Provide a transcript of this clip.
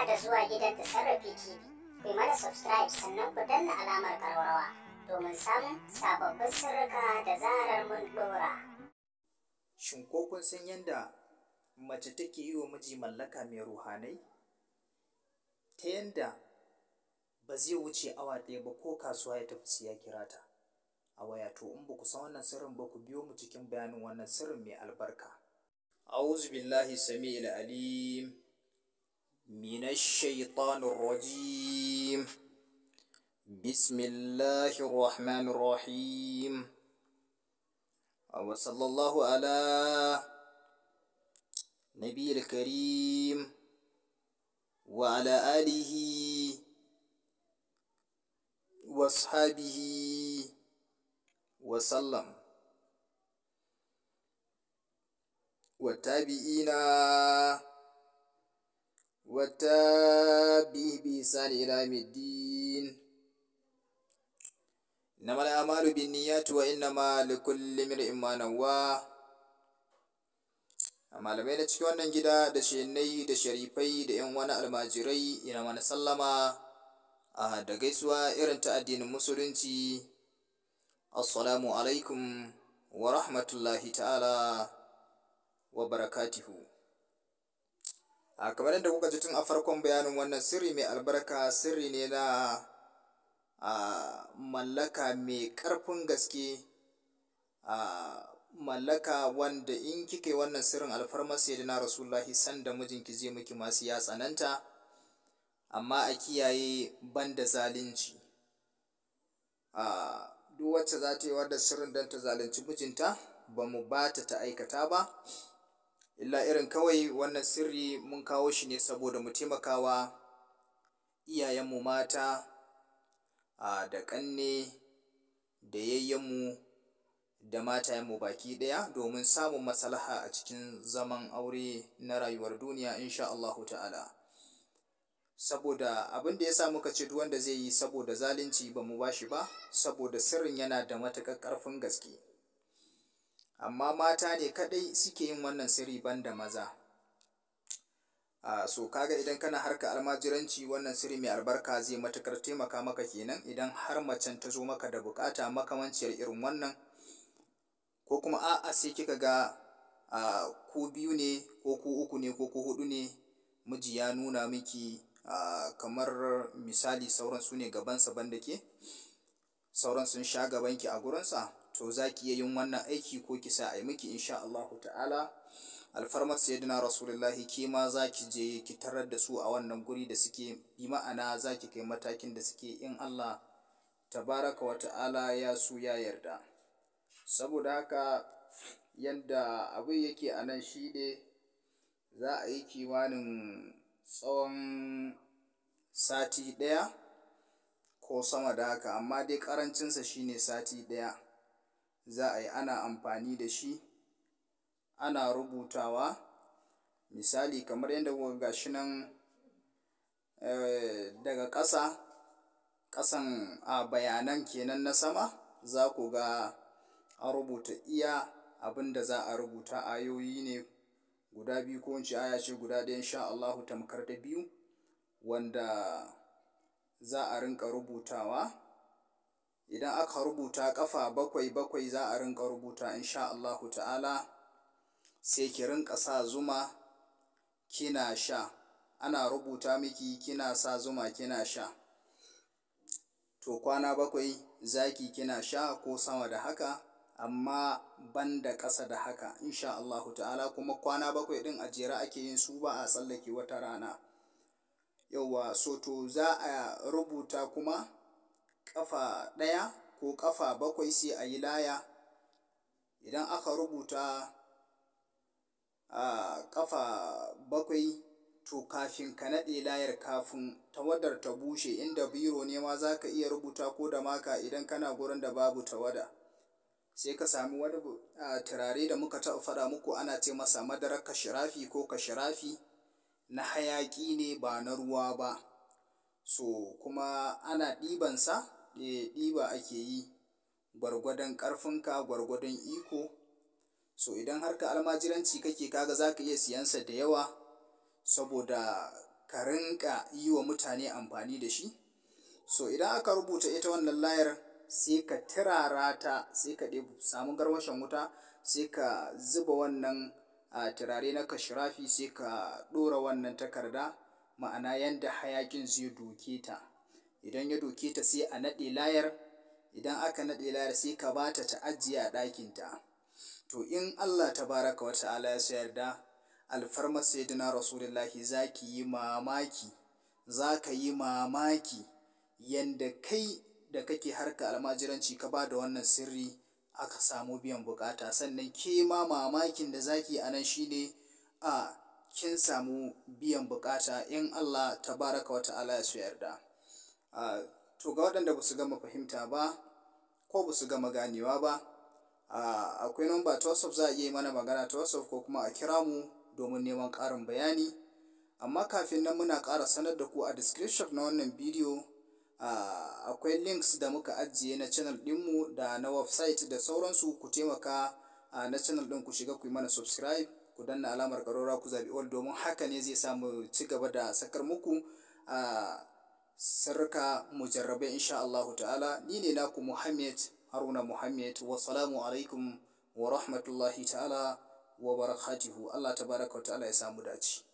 da zuwa gidan Tasarrafi TV. Ku yi mana subscribe sannan ku danna alamar karwarwa domin samun sababbin sirrika da zarar mun dora. Shin ko kun san yadda mace take yi wa miji mallaka mai ruhanai? Ta yanda ba zai wuce awa ɗaya ba ko kasuwa ya tafi sai ya kira ta a waya to in ba ku san wannan sirrin ba ku biyo mu cikin bayanin wannan sirrin mai albarka. أعوذ بالله السميع العليم من الشيطان الرجيم بسم الله الرحمن الرحيم وصلى الله على نبي الكريم وعلى آله وأصحابه وسلم والتابعين والتابعه بإحسان إلى يوم الدين إنما الأعمال بالنيات وإنما لكل امرئ ما نوى malamai na cikin wannan gida da shenai da sharifai da yan wani almajirai ina mana sallama a da gaisuwa irin ta addinin musulunci assalamu alaikum wa rahmatullahi ta'ala wa barakatuhu a kamar yadda kuka ji tun a farkon bayanin wannan sirri mai albarka sirri ne na a mallaka mai ƙarfin gaske a mallaka wanda in kika yi wannan sirrin alfarmar sayyidina rasulullahi sanda mijinki zai miki masu ya tsananta amma a kiyaye banda zalunci a duk wacce za ta yi wadda sirrin don ta zalunci mijinta ba mu ba ta ta aikata ba illa irin kawai wannan sirri mun kawo shi ne saboda mu taimakawa iyayenmu mata a da ƙanne da yayyenmu da matayenmu baki ɗaya domin samun maslaha a cikin zaman aure na rayuwar duniya insha Allahu ta'ala saboda abin da ya sa muka ce duk wanda zai yi saboda zalunci ba mu bashi ba saboda sirrin yana da matuƙar ƙarfin gaske amma mata ne kaɗai suke yin wannan sirri banda maza a so kaga idan kana harka almajiranci wannan sirri mai albarka zai matuƙar taimaka maka kenan idan har macen ta zo maka da buƙata makamanciyar irin wannan ko kuma a'a sai kika ga a ku biyu ne ko ku uku ne ko ku huɗu ne miji ya nuna miki a kamar misali sauran su ne gabansa banda ke sauran sun sha gabanki a gurinsa to za ki iya yin wannan aiki ko ki sa a yi miki insha Allahu ta'ala alfarmar sayyidina rasulullahi ke ma za ki je ki tarar da su a wannan guri da suke bi ma'ana za ki kai matakin da suke in Allah tabaraka wa ta'ala ya su ya yarda saboda haka yadda abin yake a nan shi ne za a yi kimanin tsawon sati ɗaya ko sama da haka amma dai ƙarancinsa shine sati ɗaya za a yi ana amfani da shi ana rubutawa misali kamar yadda kuka ga shi nan daga ƙasa ƙasan a bayanan kenan na sama za ku ga an rubuta iya abin da za a rubuta ayoyi ne guda biyu ko wance aya ce guda ɗaya insha Allahu tamkar da biyu wanda za a rinka rubutawa idan aka rubuta ƙafa bakwai bakwai za a rinka rubuta insha Allahu ta'ala sai ki rinka sa zuma kina sha ana rubuta miki kina sa zuma kina sha to kwana bakwai zaki kina sha ko sama da haka amma ban da ƙasa da haka insha Allahu ta'ala kuma kwana bakwai ɗin a jere ake yin su ba a tsallake wata rana yauwa so to za a rubuta kuma ƙafa ɗaya ko ƙafa bakwai sai a yi laya idan aka rubuta a ƙafa bakwai to kafin ka naɗe layar kafin tawadar ta bushe inda biro ne ma za ka iya rubuta ko da maka idan kana gurin da babu tawada sai ka sami wani turare da muka taɓa faɗa muku ana ce masa madarar kashirafi ko kashirafi na hayaƙi ne ba na ruwa ba so kuma ana ɗibansa ɗiba ake yi gwargwadon ƙarfinka gwargwadon iko so idan har ka almajiranci kake kaga za ka iya siyansa da yawa saboda ka rinka yi wa mutane amfani da shi so idan aka rubuta ita wannan layar sai ka turara ta sai ka samu garwashin wuta sai ka zuba wannan a turare na kashirafi sai ka ɗora wannan takarda ma'ana yanda hayakin zai doke ta idan ya doke ta sai a naɗe layar idan aka naɗe layar sai ka bata ta ajiye a ɗakinta to in Allah tabaraka wa ta'ala ya yarda alfarmar sayyidina rasulullahi za ki yi mamaki za ka yi mamaki yanda kai da kake harka almajiranci ka ba da wannan sirri aka samu biyan bukata sannan ke ma mamakin da zaki a nan shine a kin samu biyan bukata in Allah tabaraka wa ta'ala ya yarda to ga waɗanda ba su gama fahimta ba ko ba su gama ganewa ba akwai namba ta whatsapp za a iya mana magana ta whatsapp ko kuma a kira mu domin neman ƙarin bayani amma kafin nan muna ƙara sanar da ku a description na wannan bidiyo akwai links da muka ajiye na channel ɗinmu da na website da sauransu ku taimaka na channel ɗin ku shiga ku yi mana subscribe ku danna alamar ƙarora ku zaɓi all domin haka ne zai samu ci gaba da sakar muku sirrika mujarrabai insha Allahu ta'ala ni ne naku Muhammad Haruna Muhammad wa salamu alaikum wa rahmatullahi ta'ala wa barakatuhu Allah tabaraka wa ta'ala ya samu dace